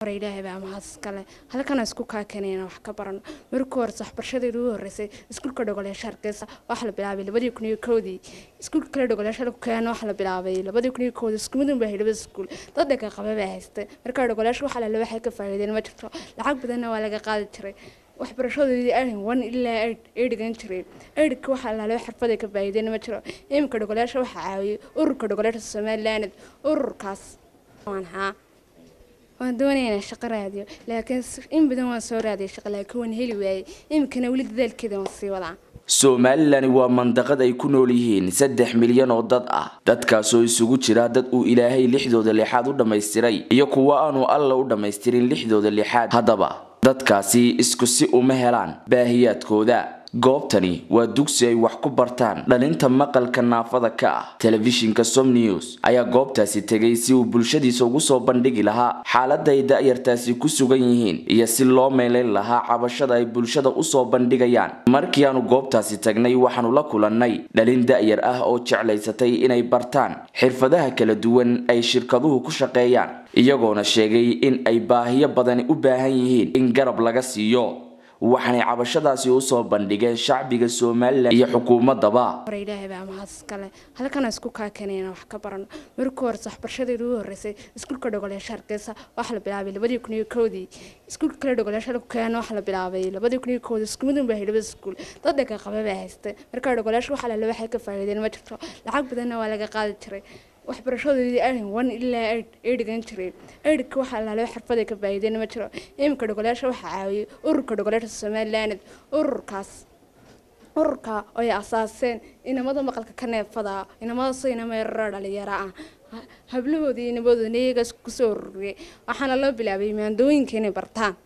ilaahay baa mahad iskale halkana isku kaakanayna wax ka barano markii hore waxbarashadeedu ugu horreysay iskuulka dhogoleesha hargeysa waxaa la bilaabay labadii kun iyo kowdii iskuulka kale dhogoleesha lagu keeno waxaa la bilaabay labadii kun iyo kowdii isku midun baa labada iskuul dad dhaga qaba baa haystay markaa dhogoleesha waxaa lale waxay ka faa'iideen ma jirto lacag badanna waa laga qaadi jiray waxbarashadoodii arin one ilaa eid ay dhigan jireen eidhka waxaa lale xirfaday ka faa'iideen ma jiro iminka dhogoleesha waxaa caawiyey ururka dhogoleesha somaliland ururkaas waan haa waan doonaynaa shaqo raadiyo laakiin in badan waan soo raadiyay shaqo laakiin waan heli waayey iminkana weli dadaalkeeda waan sii wadaa somalilan waa mandaqad ay ku nool yihiin saddex milyan oo dad ah dadkaasoo isugu jira dad uu ilaahay lixdooda lixaad u dhammaystiray iyo kuwa aanu alla u dhammaystirin lixdooda lixaad haddaba dadkaasi isku si uma helaan baahiyaadkooda goobtani waa dugsi ay wax ku bartaan dhalinta maqalka naafada ka ah telefishinka som news ayaa goobtaasi tegay si uu bulshadiisa ugu soo bandhigi lahaa xaaladda ay da-yartaasi ku sugan yihiin iyo si loo meelayn lahaa cabashada ay bulshada usoo bandhigayaan markii aanu goobtaasi tagnay waxaanu la kulannay dhalin da-yar ah oo jeclaysatay inay bartaan xirfadaha kala duwan ay shirkaduhu ku shaqeeyaan iyagoona sheegay in ay baahiyo badani u baahan yihiin in garab laga siiyo waxaanay cabashadaasi usoo bandhigeen shacbiga somalilan iyo xukuumadaba hore ilaahay baa mahad iskale halkana isku kaakanayna wax ka barano markii hore waxbarashadeedu ugu horreysay iskuulka dhogoleesha hargeysa waxaa la bilaabay labadii kun iyo kowdii iskuulka kale dhogoleesha lagu keeno waxaa la bilaabay labadii kun iyo kowdii isku midun baa labada iskuul dad dhaga qaba baa haystay markaa dhogoleesha waxaa lale waxay ka faa'iideen ma jirto lacag badanna waa laga qaadi jiray waxbarashadoodii arin one ilaa eid ay dhigan jireen eidhka waxaa lale xirfaday ka faa'iideen ma jiro iminka dhogoleesha waxaa caawiyey ururka dhogoleesha somaliland ururkaas ururka ay asaaseen inamada maqalka ka neefada inamadaasoo inama yarara dhalinyaro ah hablahoodii inamadooda iyaga kusoo ururiyay waxaana loo bilaabay maandooyinka inay bartaan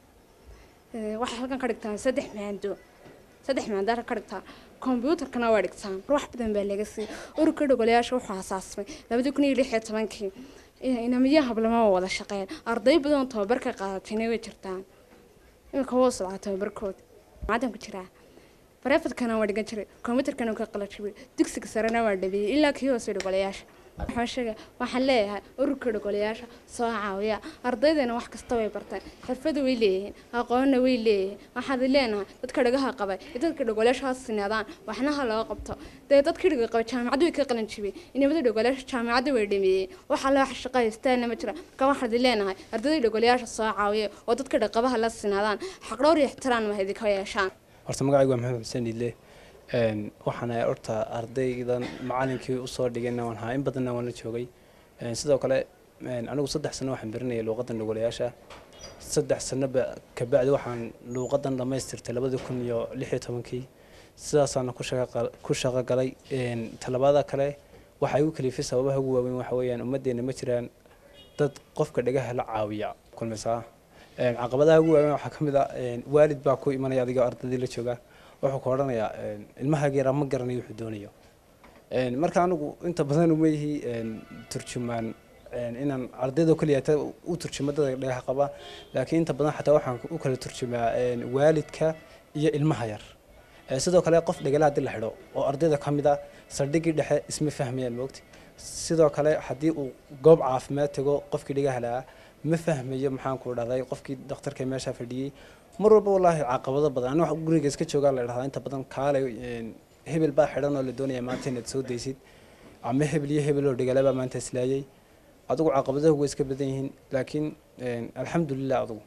waxay halkan ka dhigtaan saddex maando saddex maandaara ka dhigtaan kombyuutarkana waa dhigtaan wax badan baa laga siiyay ururka dhogoleyaasha wuxuu asaasmay labadii kun iyo lix iyo tobankii inamiyo hablamaba wada shaqeyn arday badan tababarka qaadatayna way jirtaan iminka woo socdaa tababarkooda macadan ku jiraa bareefadkana waa dhigan jiray kombyuutarkana ka qalajibay dugsiga sarena waa dhabeeyey ilaa kii hoose dhogoleyaasha waxaan sheega waxaan leeyahay ururka dhogoleyaasha soo caawiya ardaydana wax kasta way bartaan xirfada way leeyihiin aqoonna way leeyihiin waxaad leenahay dadka dhagaha qabay iyo dadka dhogoleyaasha ha sinaadaan waxnaha loo qabto dee dadkii dhaga qabay jaamacaddu way ka qalin jibiyey inamada dhogoleyaasha jaamacadda way dhameeyeen waxa la wax shaqaystaana ma jira ka waxaad leenahay ardayda dhogoleyaasha soo caawiya oo dadka dhaqabaha la sinaadaan xaqdhowr iyo ixtiraan ma idinka yeeshaan horta magacaygu waa maxamed xuseen idle waxaan ahay horta ardaydan macalinkii usoo dhigayna waan ahaa in badanna waan la joogay sidoo kale anigu saddex sano waxaan barinayay luuqadan dhogolayaasha saddex sanoba kabacdi waxaan luuqadan dhammaystirtay labadii kun iyo lix iyo tobankii sidaasaana ku shaqo galay talabaada kale waxaa igu kalifay sababaha ugu waaweyn waxa weeyaan ummaddeena ma jiraan dad qofka dhagaha la caawiya kulmisaa caqabadaha ugu waaweyn waxaa ka mid ah waalid baa ku imanaya adigoo ardaydii la jooga wuxuu ka odhanayaa ilmaha yaraa ma garanayo wuxuu doonayo marka anigu inta badan uma yihi turjumaan inaan ardayda keliya u turjumo dadka dhagaha qaba laakiin inta badan xataa waxaan u kala turjumaa waalidka iyo ilmaha yar sidoo kale qof dhagala haddii la xidho oo ardayda ka mid a saldhigii dhexe isma fahmayaan moogti sidoo kale haddii uu goob caafimaad tago qofkii dhagaha lahaa ma fahmayo maxaan ku dhahday qofkii dhakhtarka meesha fadhiyey mar walba wallaahi caqabado badan ani wax guriga iska joogaa la dhahdaa inta badan kaale hebel baa xidhan oo la doonaya maanta inaad soo daysid ama hebel iyo hebel oo dhigale baa maanta islaayay adigu caqabadahu way iska badan yihiin laakiin alxamdulilah adigu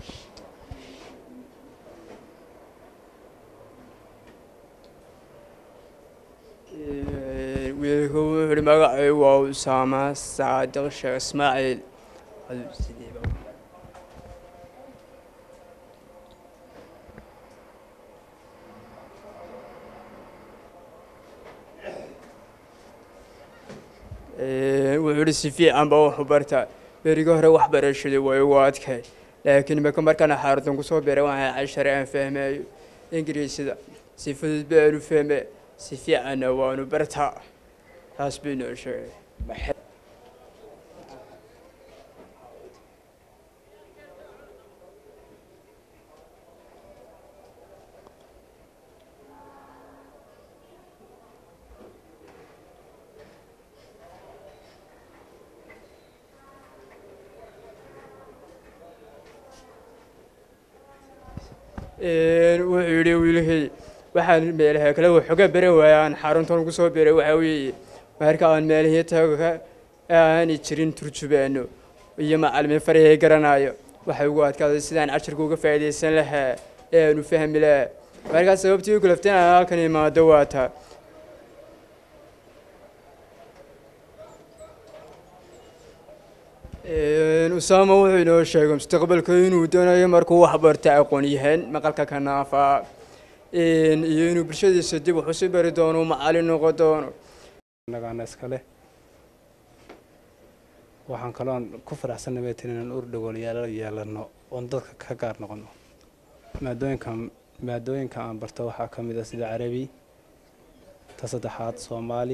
wiilku wuxuuhi magacay waa usaama saadiq sheekh ismaaciil wuxuu ihi si fiican baa waxu bartaa berigi hore waxbarashadu way ugu adkay laakiin imika markaan xaaradan kusoo biray waxaa cashare aan fahmayo ingiriisida si fudud baanu fahme si fiicanna waanu bartaa taas bay noo sheegay wuxuu yidhi wiilahey waxaan meelaha kale waxooga beren waayaan xaruntan ugu soo beray waxaa weeye marka aan meelihii tago ka aanay jirin turjubaano iyo macalimiin farahey garanayo waxay ugu adkaaday sidaan casharka uga faa'iidaysan lahaa ee aanu fahmi lahaa markaas sababtii u kalaftay inaan halkan imaado waa taa usaama wuxuu inoo sheegay mustaqbalka inuu doonayo markuu wax barta aqoon yahaan maqalka ka naafaa iyo inuu bulshadiisa dib wax usi bari doono macalin noqon doono nagaana iskale waxaan kaloon ku faraxsannahay tin inaan ur dhagoolyaalo yeelano oon dadka ka gaar noqono maadooyinka maadooyinka aan barto waxaa ka mid ah sida carabi ta saddexaad soomaali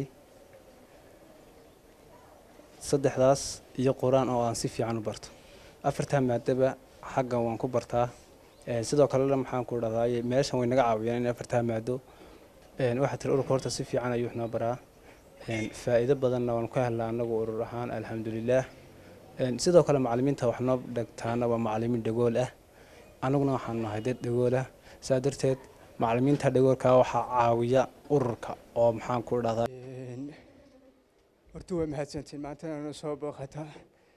saddexdaas iyo qur-aan oo aan si fiican u barto afartaa maadaba xaggan waan ku bartaa sidoo kalena maxaan ku dhahdaay meeshan way naga caawiyaan in afartaa maado waxaa tiri ururka horta si fiican ayuu wax noo baraa faa'iido badanna waan ku helnaa anagu urur ahaan alxamdulilaah sidoo kale macalimiinta wax noo dhegtaana waa macalimiin dhagool ah anaguna waxaan nahay dad dhagool ah saa darteed macalimiinta dhagoolka waxaa caawiya ururka oo maxaan ku dhahdaa horta waa mahadsantiin maantana na soo booqataa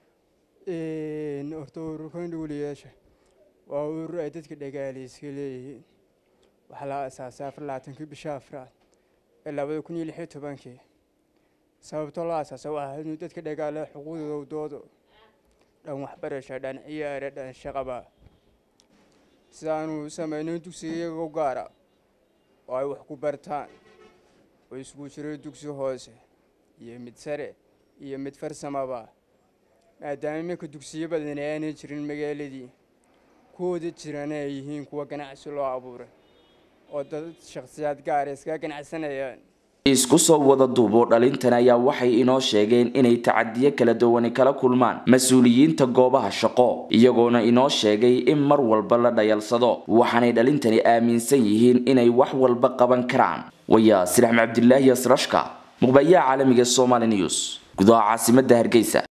horta ururkan dhowliyaasha waa urur ay dadka dhagaalayska leeyihiin waxaa la aasaasay afar labaatankii bisha afraad ee labada kun iyo lix iyo tobankii sababtoo la aasaasay waxaa inuu dadka dhagaala xuquuqdooda doodo dhan waxbarasha dhan ciyaare dhan shaqaba sidaanu samayno dugsiga iyaga u gaara oo ay wax ku bartaan oo isugu jiro dugsi hoose iyo mid sare iyo mid farsamaba maadaama iminka dugsiyo badan aanay jirin magaaladii kuwooda jirana ay yihiin kuwa ganacsi loo abuuray oo dad shakhsiyaad gaara iskaga ganacsanayaan isku soo wada duubo dhalintan ayaa waxay inoo sheegeen inay tacadiyo kala duwani kala kulmaan mas-uuliyiinta goobaha shaqo iyagoona inoo sheegay in mar walba la dhayalsado waxaanay dhalintani aaminsan yihiin inay wax walba qaban karaan wayaa siraxm cabdilaahi asrashka muqbayaha caalamiga somali news gudaha caasimada hargeysa